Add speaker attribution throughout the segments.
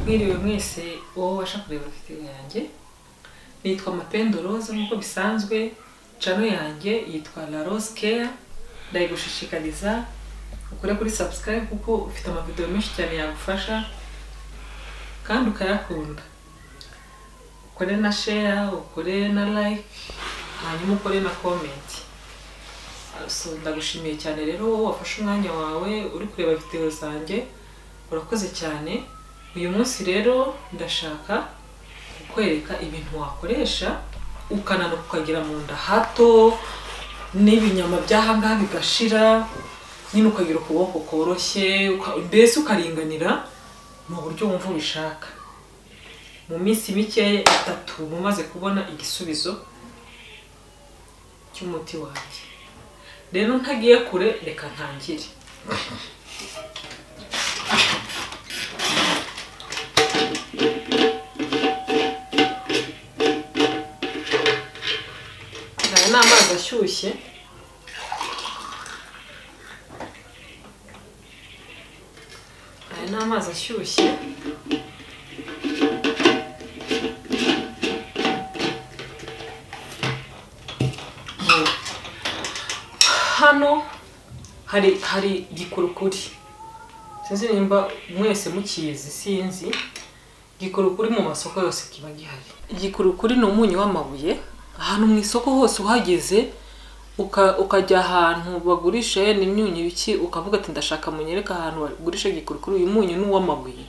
Speaker 1: mwiriwe mwese wowe ubasha kureba video yanjye nitwa mapendo rose nk'uko bisanzwe cano yanjye yitwa la rose care ndayigushishikariza ukore kuri subscribe kuko ufite amavideo menshi cyane yagufasha kandi ukayakunda ukore na share ukore na like hanyuma ukore na comment so ndagushimiye cyane rero wowe wafashe umwanya wawe uri kureba video zanjye urakoze cyane uyu munsi rero ndashaka kukwereka ibintu wakoresha ukananuka ukagira mu nda hato n'ibinyama by'ahangaha bigashira nyine ukagira ukuboko koroshye uka- mbese ukaringanira mu buryo wumva ubishaka mu minsi mike itatu mumaze kubona igisubizo cy'umuti wanjye rero ntagiye kure reka ntangire aya ni amazi ashyushye aya ni amazi ashyushye Mu- hano hari hari igikurukuri sinzi nimba mwese mukizi sinzi igikurukuri mu masoko yose kiba gihari igikurukuri ni umunyu w'amabuye ahantu mu isoko hose uhageze uka- ukajya ahantu bagurisha yenda imyunyu iki ukavuga ati ndashaka munyereka ahantu bagurisha igikurukuri uyu munyu ni uw'amabuye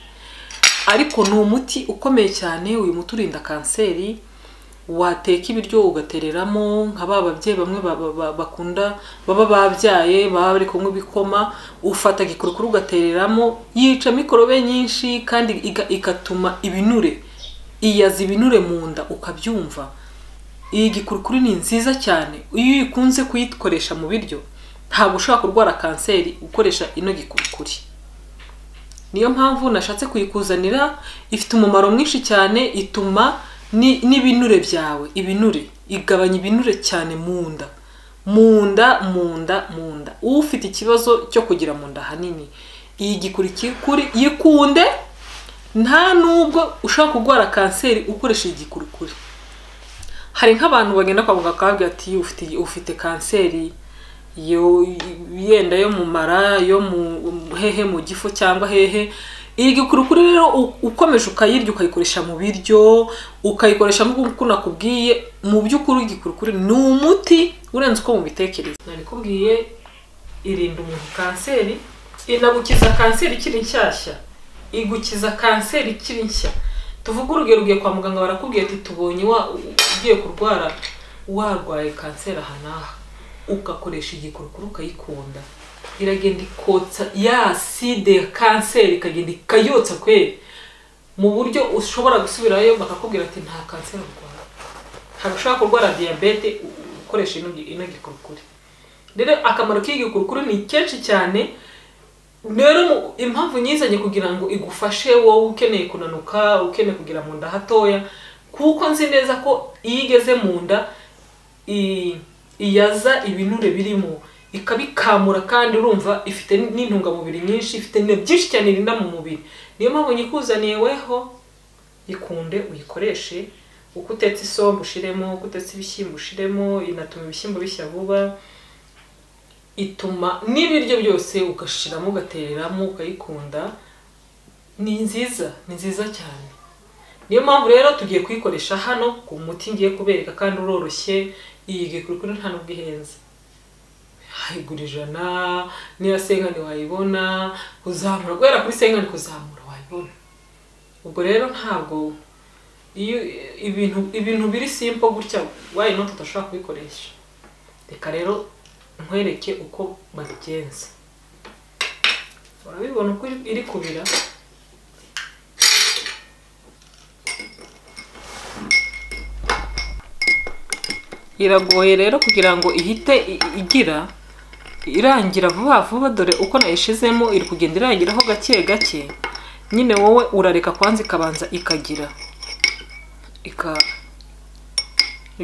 Speaker 1: ariko ni umuti ukomeye cyane uyu muti urinda kanseri wateka ibiryo ugatereramo nka ba babyeyi bamwe ba- ba- ba- bakunda baba babyaye baba bari kunywa ibikoma ufata igikurukuru ugatereramo yica mikorobe nyinshi kandi iga- igatuma ibinure iyaza ibinure mu nda ukabyumva iyi gikurukuru ni nziza cyane iyo uyikunze kuyikoresha mu biryo ntabwo ushobora kurwara kanseri ukoresha ino gikurukuri niyo mpamvu nashatse kuyikuzanira ifite umumaro mwinshi cyane ituma ni- n'ibinure byawe ibinure igabanya ibinure cyane mu nda mu nda mu nda mu nda ufite ikibazo cyo kugira mu nda ahanini iyi gikurikuri yikunde nta nubwo ushobora kurwara kanseri ukoresha iyi gikurikuri hari nk'abantu bagenda kwa muganga bakababwira ati ufite ufite kanseri yo yenda yo mu mara yo mu hehe mu gifu cyangwa hehe iyi gikurukuri rero u- ukomeje ukayirya ukayikoresha mu biryo ukayikoresha nk'uko nakubwiye mu by'ukuri igikurukuri ni umuti urenze uko mubitekereza narikubwiye irinda umuntu kanseri inagukiza kanseri ikiri nshyashya igukiza kanseri ikiri nshya tuvuge urugero ugiye kwa muganga barakubwiye ati tubonye wa ugiye kurwara warwaye kanseri aha n'aha ugakoresha igikurukuru ukayikunda iragenda ikotsa ya side ya kanseri ikagenda ikayotsa kweri mu buryo ushobora gusubirayo bakakubwira ati nta kanseri urwara ntabwo ushobora kurwara diyabete u- u- ukoresha ino gi- ino gikurukuri rero akamaro k'iyi gikurukuru ni kenshi cyane rero mu- impamvu nyizanye kugira ngo igufashe wowe ukeneye kunanuka ukeneye kugira mu nda hatoya kuko nzi neza ko iyo igeze mu nda i- iyaza ibinure birimo ikabikamura kandi urumva ifite n'intungamubiri nyinshi ifite ibintu byinshi cyane irinda mu mubiri niyo mpamvu nyikuzaniye weho ikunde uyikoreshe uko utetse isombe ushiremo uko utetse ibishyimbo ushiremo inatuma ibishyimbo bishya vuba ituma n'ibiryo byose ugashiramo ugatereramo ukayikunda ni nziza ni nziza cyane niyo mpamvu rero tugiye kuyikoresha hano ku muti ngiye kubereka kandi uroroshye iyi gikurikuri nta nubwo ihenze hayigura ijana niya senkani wayibona kuzamura guhera kuri senkani kuzamura wayibona ubwo rero ntabwo iyo ibintu ibintu biri simple gutya wayi noti udashobora kubikoresha reka rero nkwereke uko babigenza urabibona uko iri kubira iragoye rero kugira ngo ihite i- igira irangira vuba vuba dore uko nayishizemo iri kugenda irangiraho gake gake nyine wowe urareka kwanza ikabanza ikagira ika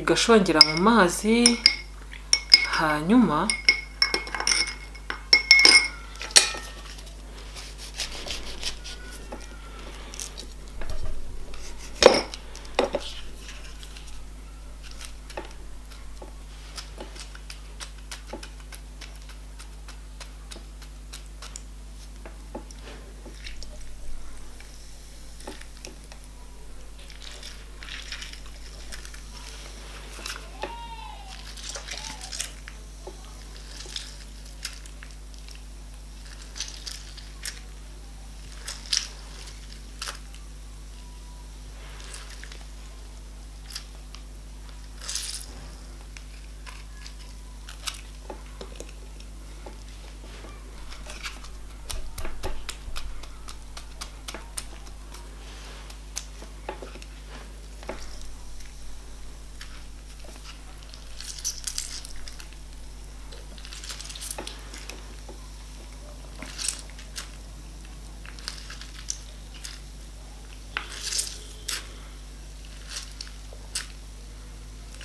Speaker 1: igashongera mu mazi hanyuma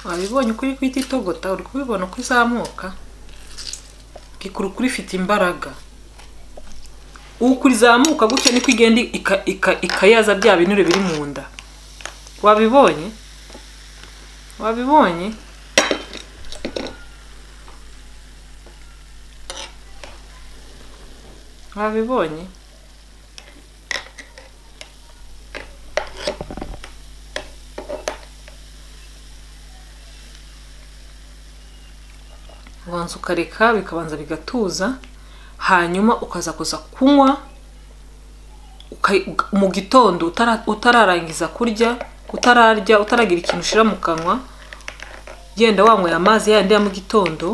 Speaker 1: wabibonye uko uri guhita itogota uri kubibona uko izamuka gikurukuru ifite imbaraga uko izamuka gutya niko igenda ika- ika- ikayaza bya binure biri mu nda wabibonye wabibonye wabibonye ubanza ukareka bikabanza bigatuza hanyuma ukaza kuza kunywa uka- uka- mu gitondo utara- utararangiza kurya utararya utaragira ikintu ushyira mu kanwa genda wanyweye amazi yandi ya mu gitondo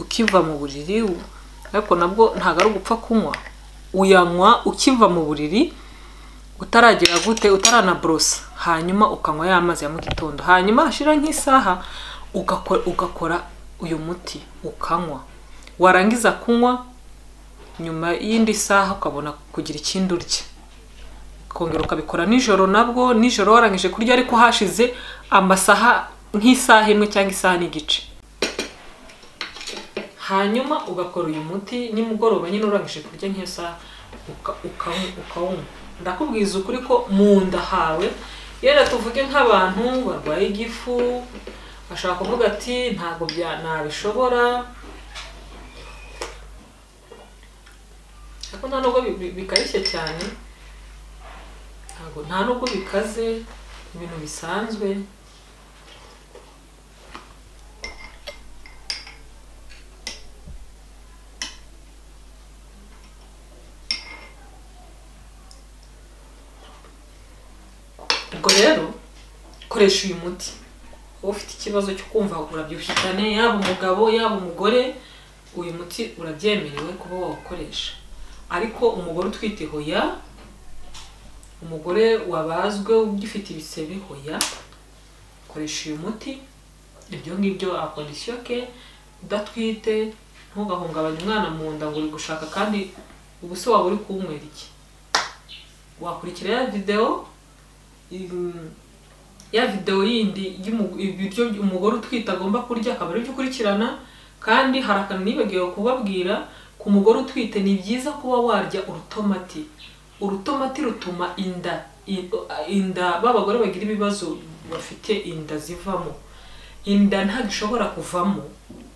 Speaker 1: ukiva mu buriri u- ariko nabwo ntabwo ari ugupfa kunywa uyanywa ukiva mu buriri utaragira gute utaranaborosa hanyuma ukanywa ya mazi ya mu gitondo hanyuma hashira nk'isaha ugakora, ugakora uyu muti ukanywa warangiza kunywa nyuma y'indi saha ukabona kugira ikindi urya ukongera ukabikora nijoro nabwo nijoro warangije kurya ariko hashize amasaha nk'isaha imwe cyangwa isaha n'igice hanyuma ugakora uyu muti nimugoroba nyine urangije kurya nk'iyo saha uka- uka- ukawunywa ndakubwiza ukuri ko mu nda hawe yenda tuvuge nk'abantu barwaye igifu bashaka kuvuga ati ntabwo bya- nabishobora ariko nta nubwo bi- bi- bikarishye cyane ntabwo nta nubwo bikaze ibintu bisanzwe ubwo rero koresha uyu muti wowe ufite ikibazo cyo kumva urabyibushye cyane yaba umugabo yaba umugore uyu muti urabyemerewe kuba wawukoresha ariko umugore utwite hoya umugore wabazwe ugifite ibisebe hoya koresha uyu muti ibyo ngibyo akondisiyo ke udatwite ntugahungabanye umwana mu nda ngo uri gushaka kandi ubu se waba uri kuwunywera iki wakurikira ya videwo im- ya videwo yindi y'umu- ibiryo umugore utwite agomba kurya akaba aribyo ukurikirana kandi hari akantu nibagiwe kubabwira ku mugore utwite ni byiza kuba warya urutomati urutomati rutuma inda i- inda ba bagore bagira ibibazo bafite inda zivamo inda ntabwo ishobora kuvamo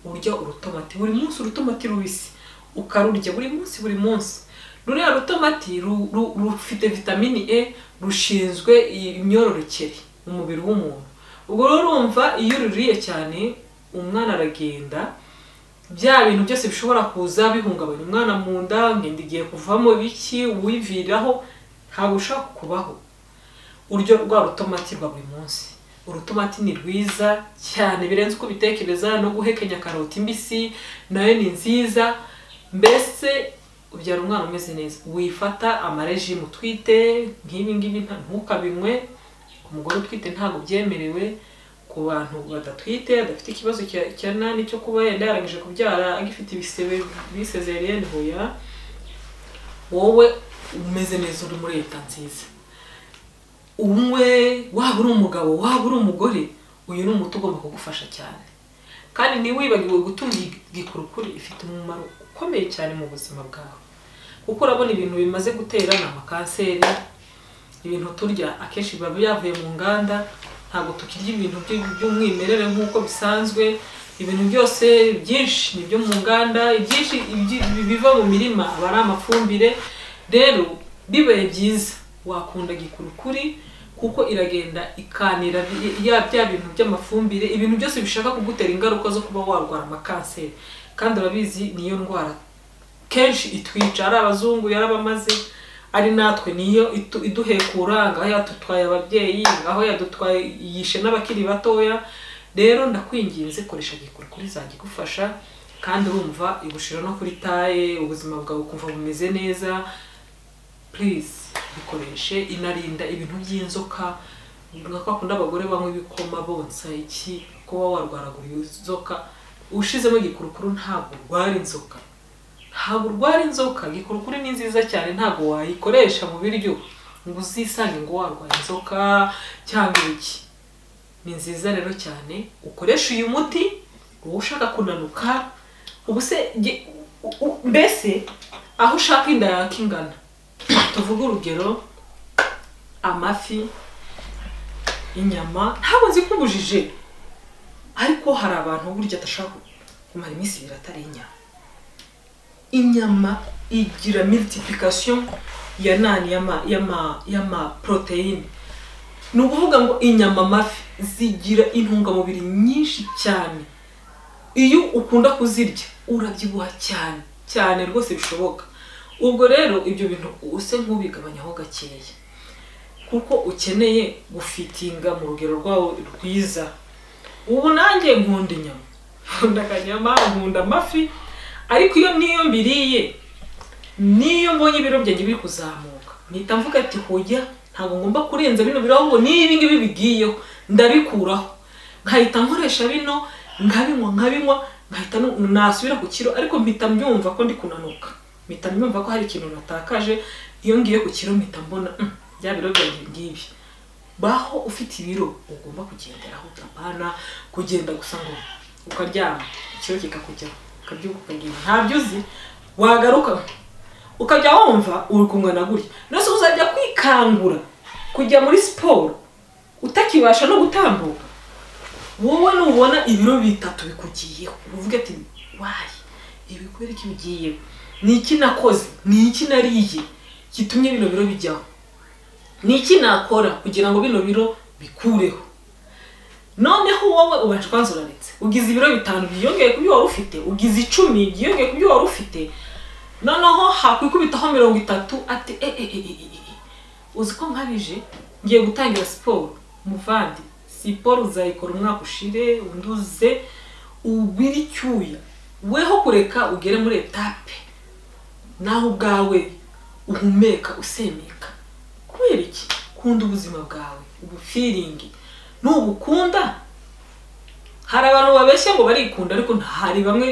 Speaker 1: urya urutomati buri munsi urutomati rubisi ukarurya buri munsi buri munsi ruriya rutomati ru- ru- rufite vitamini e rushinzwe imyororokere mu mubiri w'umuntu ubwo rero urumva iyo ururiye cyane umwana aragenda bya bintu byose bishobora kuza bihungabanya umwana mu nda ngenda igiye kuvamo biki uwiviraho ntabwo ushobora kubaho uryo rwa rutomati rwa buri munsi urutomati ni rwiza cyane birenze uko ubitekereza no guhekenya karoti mbisi nayo ni nziza mbese ubyara umwana umeze neza wifata amarejimu utwite nk'ibi ngibi nta- ntukabinywe ku mugore utwite ntabwo byemerewe ku bantu badatwite badafite ikibazo cya- cya nani cyo kuba yenda yarangije kubyara agifite ibisebe bisezeriyeni hoya wowe umeze neza uri muri leta nziza umwe waba uri umugabo waba uri umugore uyu ni umuti ugomba kugufasha cyane kandi ntiwibagiwe gutunga igikurukuri ifite umumaro ukomeye cyane mu buzima bwawe kuko urabona ibintu bimaze gutera ni amakanseri ibintu turya akenshi biba byavuye mu nganda ntabwo tukirya ibintu by- by'umwimerere nk'uko bisanzwe ibintu byose byinshi ni ibyo mu nganda ibyinshi ibyi- biva mu mirima aba ari amafumbire rero bibaye byiza wakunda gikurukuri kuko iragenda ikanira bi- ya bya bintu by'amafumbire ibintu byose bishaka kugutera ingaruka zo kuba warwara amakanseri kandi urabizi niyo ndwara kenshi itwica ari abazungu yarabamaze ari natwe niyo itu- iduhekura ngaho yadutwaye ababyeyi ngaho yadutwaye yishe n'abakiri batoya rero ndakwinginze koresha gikurukuri izajya igufasha kandi urumva igushira no kuri taye ubuzima bwawe ukumva bumeze neza please bikoreshe inarinda ibintu by'inzoka nka kwa kundi abagore banywa ibikoma bonsa iki kuba warwaragura inzoka ushizemo igikurukuru ntabwo urwara inzoka ntabwo urwara inzoka gikurukuri ni nziza cyane ntabwo wayikoresha mu biryo ngo uzisange ngo warwaye inzoka cyangwa iki ni nziza rero cyane ukoresha uyu muti wowe ushaka kunanuka ubu se ge- u- u- mbese aho ushaka inda yawe ko ingana tuvuge urugero amafi inyama ntabwo nzi ko ubujije ariko hari abantu burya adashaka kumara iminsi ibiri atariye inyama inyama igira multiplication ya nani y'ama y'ama y'ama protein ni ukuvuga ngo inyama amafi zigira intungamubiri nyinshi cyane iyo ukunda kuzirya urabyibuha cyane cyane rwose bishoboka ubwo rero ibyo bintu use nk'ubigabanyaho gakeya kuko ukeneye gufitinga mu rugero rwawe rwiza ubu nanjye nkunda inyama nkunda akanyama nkunda amafi ariko iyo niyo mbiriye niyo mbonye ibiro byanjye biri kuzamuka mpita mvuga ati hoya ntabwo ngomba kurenza bino biro ahubwo n'ibi ngibi bigiyeho ndabikuraho nkahita nkoresha bino nkabinywa nkabinywa nkahita nu- nasubira ku kiro ariko mpita mbyumva ko ndi kunanuka mpita mbyumva ko hari ikintu natakaje iyo ngiye ku kiro mpita mbona "Mm, bya biro byanjye ngibi baho ufite ibiro ugomba kugenderaho utapana kugenda gusa ngo ukaryama ikiro kikakujyaho ukabyuka ukagira ntabyo uzi wagaruka ukajya wumva uri kungana gutya nose uzajya kwikangura kujya muri siporo utakibasha no gutambuka wowe nubona ibiro bitatu bikugiyeho uvuge ati wayi ibi kubera iki bigiyeho ni iki nakoze ni iki nariye gitumye bino biro bijyaho ni iki nakora kugira ngo bino biro bikureho noneho wowe ubasha kwanzuraritse ugize ibiro bitanu byiyongeye ku byo wari ufite ugize icumi byiyongeye ku byo wari ufite noneho hakwikubitaho mirongo itatu ati e e e e e e uzi ko nkabije ngiye gutangira siporo muvandi siporo uzayikora umwaka ushire unduze ubire icyuya weho kureka ugere muri etape nawe ubwawe uhumeka usemeka kubera iki kunda ubuzima bwawe ubufiringi nubukunda hari abantu babeshya ngo barikunda ariko nta- hari bamwe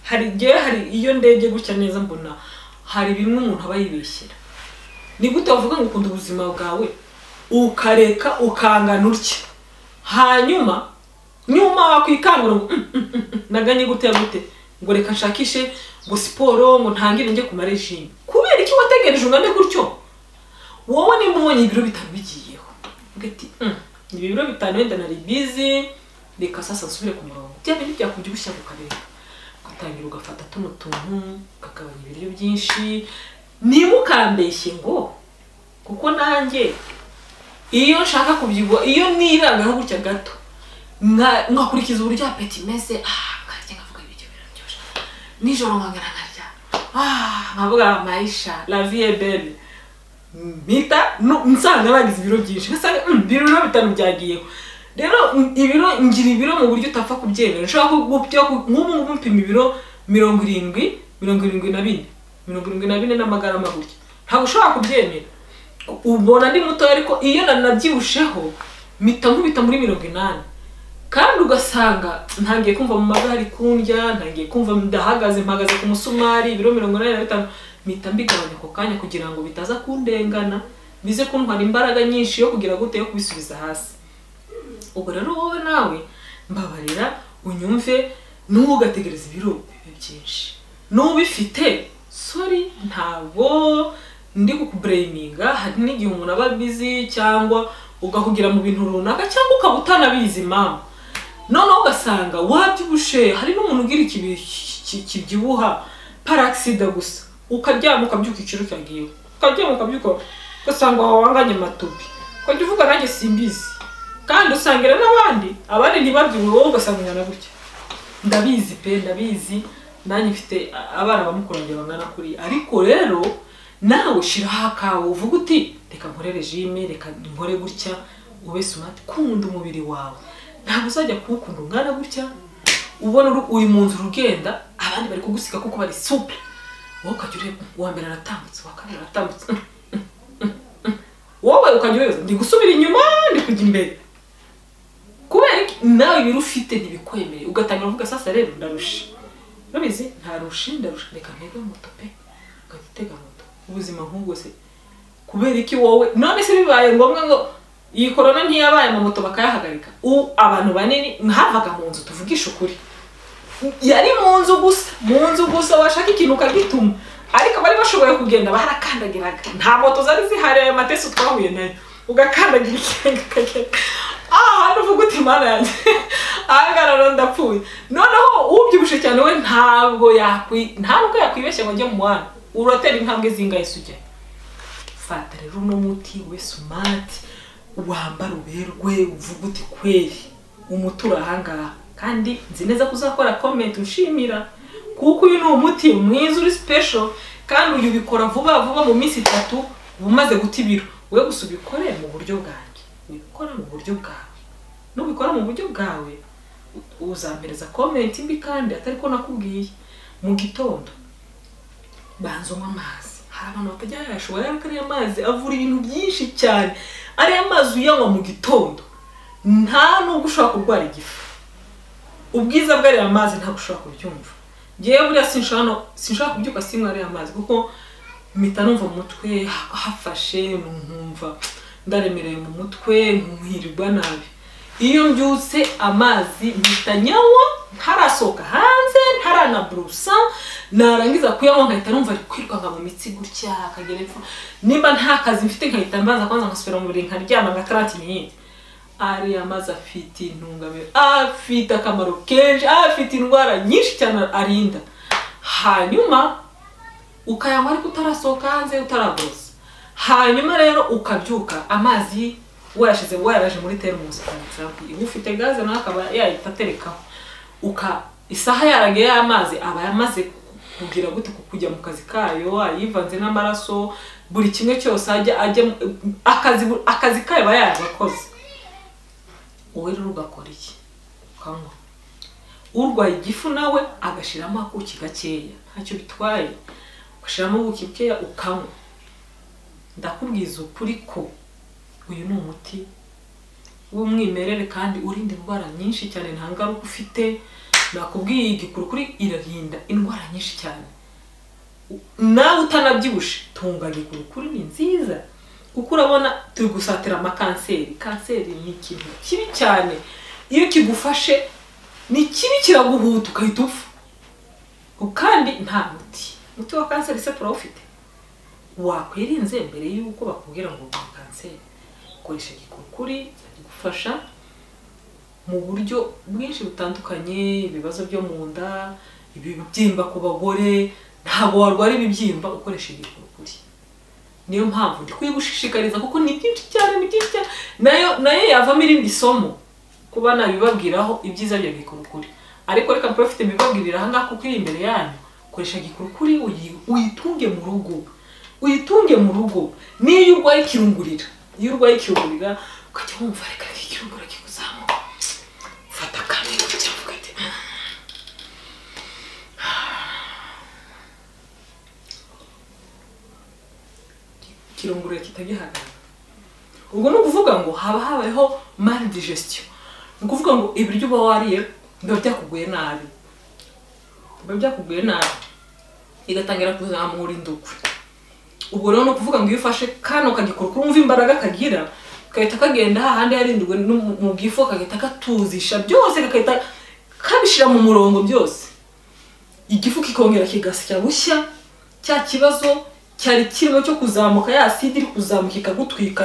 Speaker 1: hari igihe hari iyo ndebye gutya neza mbona hari bimwe umuntu aba yibeshyera ni gute wavuga ngo ukunda ubuzima bwawe ukareka ukangana utya hanyuma nyuma wakwikangura ngo "Mm, mm, mm, mm, naganye gute gute ngo reka nshakishe ngo siporo ngo ntangire njye ku marejime kubera iki wategereje ungane gutyo wowe nimba ubonye ibiro bitanu bigiyeho uvuga ati "Mm, ibi biro bitanu wenda nari bizi reka sasa nsubire ku murongo bya bintu byakubyibushya kukareka ugatangira ugafata tuno tuntu ukagabanya ibiryo byinshi ntimukambeshye ngo kuko nanjye iyo nshaka kubyibuha iyo nirangaho gutya gato nka- nkakurikiza uburyo apeti imeze ah nkarya nkavuga ibiryo biraryoshye nijoro nkagana nkarya ah nkavuga mayisha la vie est belle mpita no- nsanga bagize ibiro byinshi ngasanga "Mm, ibiro bitanu byagiyeho rero mm, ibiro ngira ibiro mu buryo utapfa kubyemera ushobora ku- gupya ku- nk'ubu ngubu mpima ibiro mirongo irindwi mirongo irindwi na bine mirongo irindwi na bine n'amagarama gutya ntabwo ushobora kubyemera ubona ndi mutoya ariko iyo nanabyibushyeho mpita nkubita muri mirongo inani kandi ugasanga ntangiye kumva mu mavi hari kundya ntangiye kumva ndahagaze mpagaze ku musumari ibiro mirongo inani na bitanu mpita mbigabanya ako kanya kugira ngo bitaza kundengana bize kuntwara imbaraga nyinshi yo kugira gute yo kubisubiza hasi ubwo rero wowe nawe mbabarira unyumve ntugategereza ibiro bibe byinshi n'ubifite sorry ntabwo ndi kukubureyininga hari n'igihe umuntu aba bizi cyangwa ugahugira mu bintu runaka cyangwa ukaba utanabizi mama noneho ugasanga wabyibushe hari n'umuntu ugira ikibi- ki- kibyibuha paragisida gusa ukaryama ukabyuka ikiro cyagiyeho ukaryama ukabyuka ugasanga wawanganye amatopi ukajya uvuga nanjye simbizi kandi usangira n'abandi abandi ntibabyibuhe wowe ugasanga ungana gutya ndabizi pe ndabizi nanjye mfite abana bamukurangirana bangana kuri ariko rero nawe shiraho akawe uvuga uti reka nkore regime reka nkore gutya ube smart kunda umubiri wawe ntabwo uzajya kuwukunda ungana gutya ubona uri- uri mu nzira ugenda abandi bari kugusiga kuko bari super wowe ukajya ureba uwa mbere aratambutse uwa kabiri aratambutse wowe ukajya ureba ndi gusubira inyuma ndi kujya imbere kubera iki nawe ibiro ufite ntibikwemereye ugatangira uvuga sasa rero ndarusha urabizi ntarusha ndarusha reka ntege moto pe ugahita utega moto ubuzima nk'ubwo se kubera iki wowe none se bibaye ngombwa ngo iyi korona ntiyabaye ama moto bakayahagarika ubu abantu banini ntavaga mu nzu tuvugisha ukuri yari mu nzu gusa mu nzu gusa washaka ikintu ukagituma ariko abari bashoboye kugenda barakandagiraga nta moto zari zihari ayo matesi twahuye nayo ugakandagira ikirenga ukagenda aha hantu uvuga uti mana yanjye aha ngaha rero ndapfuye noneho ubyibushye cyane we ntabwo yakwi ntabwo yakwibeshya ngo ajye mu muhanda uratera intambwe zingahe se ujyayo fata rero uno muti wese umati wambara uberwe uvuga uti kweri umuti uri ahangaha kandi nzi neza ko uzakora komenti ushimira kuko uyu ni umuti mwiza uri sipesho kandi uyu ubikora vuba vuba mu minsi itatu uba umaze guta ibiro we gusa ubikore mu buryo bwanjye ubikora mu buryo bwawe nubikora mu buryo bwawe uzampereza komenti mbi kandi atari ko nakubwiye mu gitondo banza unywa amazi hari abantu batajya bayashobora ariko ariya mazi avura ibintu byinshi cyane ariya mazi uyanywa mu gitondo nta nubwo ushobora kurwara igifu ubwiza bw'ariya mazi ntabwo ushobora kubyumva ngewe buriya sinshobora no- sinshobora kubyuka sinywa ariya mazi kuko mpita numva mu mutwe hafashe nkumva ndaremereye mu mutwe nkuhirirwa nabi iyo mbyutse amazi mpita nyanywa ntarasohoka hanze ntaranaburusa narangiza kuyanywa nkahita numva ari kwirwanga mu mitsi gutya akagera epfo nimba nta kazi mfite nkahita mbanza kubanza ngasubira mu buriri nkaryama nka tarati minini ariya mazi afite intungamubiri afite akamaro kenshi afite indwara nyinshi cyane arinda hanyuma ukayanywa ariko utarasohoka hanze utaraborosa hanyuma rero ukabyuka amazi wayashyize wayaraje muri teremusi uba ufite gaze nawe akaba yahita aterekaho uka isaha yaragiye y'amazi aba yamaze kugira gute ku kujya mu kazi kayo ayivanze n'amaraso buri kimwe cyose ajya ajya mu- akazi akazi kayo aba yaragakoze wowe rero ugakora iki ukanywa urwaye igifu nawe agashyiramo akuki gakeya ntacyo bitwaye ugashyiramo ubuki bukeya ukanywa ndakubwiza ukuri ko uyu ni umuti w'umwimerere kandi urinda indwara nyinshi cyane nta ngaruka ufite nakubwiye iyi gikuru kuri irarinda indwara nyinshi cyane nawe utanabyibushe tunga gikuru kuri ni nziza kuko urabona turi gusatira amakanseri kanseri ni ikintu kibi cyane iyo kigufashe ni kibi kiraguhuta ugahita upfa kandi nta muti umuti wa kanseri se turawufite wakwirinze mbere y'uko bakubwira ngo urwaye kanseri koresha igikukuri kigufasha mu buryo bwinshi butandukanye ibibazo byo mu nda ibibyimba ku bagore ntabwo warwara ibibyimba ukoresha igikukuri niyo mpamvu ndi kuyigushishikariza kuko ni byinshi cyane ni byinshi cyane nayo nayo yavamo irindi somo kuba nabibabwiraho ibyiza bya gikurukuri ariko reka mbe bafite mbibabwirira ahangaha kuko iri imbere yanyu koresha gikurukuri uyi- uyitunge mu rugo uyitunge mu rugo niyo urwaye ikirungurira iyo urwaye ikirungurira ukajya wumva reka reka ikirungurira kikuzamuka fata akantu cyangwa ugahita ikirungurira kitagihagarara ubwo ni ukuvuga ngo haba habayeho mari digestion ni ukuvuga ngo ibiryo uba wariye biba byakuguye nabi biba byakuguye nabi igatangira kuzamura indukwe ubwo rero ni ukuvuga ngo iyo ufashe kano kagikora kuri wumva imbaraga kagira gahita kagenda hahandi yarindiwe no mu- mu bwifu kagahita katuzisha byose kagahita kabishyira mu murongo byose igifu kikongera kigasya bushya cya kibazo cyari kirimo cyo kuzamuka ya sida iri kuzamuka ikagutwika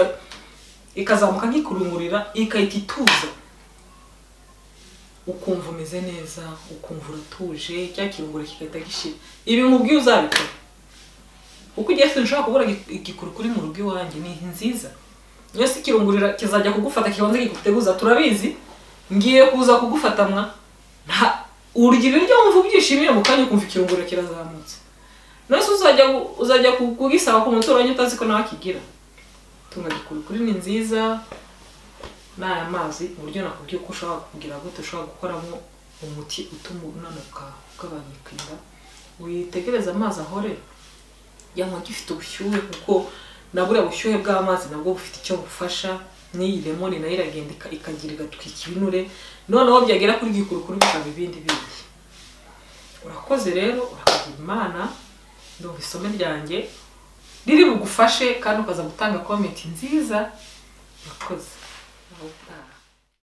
Speaker 1: ikazamuka nk'ikurungurira igahita ituza ukumva umeze neza ukumva uratuje cya kirungura kigahita gishira ibi nkubwiye uzabikora kuko igihe cyose nshobora kubura igi- igikurukuri mu rugo iwanjye ni nziza iyo si ikirungurira kizajya kugufata kibanza kiguteguza turabizi ngiye kuza kugufata mwa nta urya ibiryo wumva ubyishimiye mu kanya ukumva ikirungurira kirazamutse none se uzajya gu- uzajya ku- kugisaba ku muturanyi utazi ko nawe akigira tunga igikurukuri ni nziza n'aya mazi uburyo nakubwiye uko ushobora kugira gute ushobora gukoramo umuti utuma unanuka ugabanyika inda witegereze amazi ahore yanywa gifite ubushyuhe kuko na buriya bushyuhe bw'amazi nabwo bufite icyo bufasha n'iyi lemoni nayo iragenda ika- ikagira igatwika ibinure noneho byagera kuri gikurukuru bikaba ibindi bindi urakoze rero urakagira imana ndumva isome ryanjye riri bugufashe kandi ukaza gutanga komenti nziza yakoze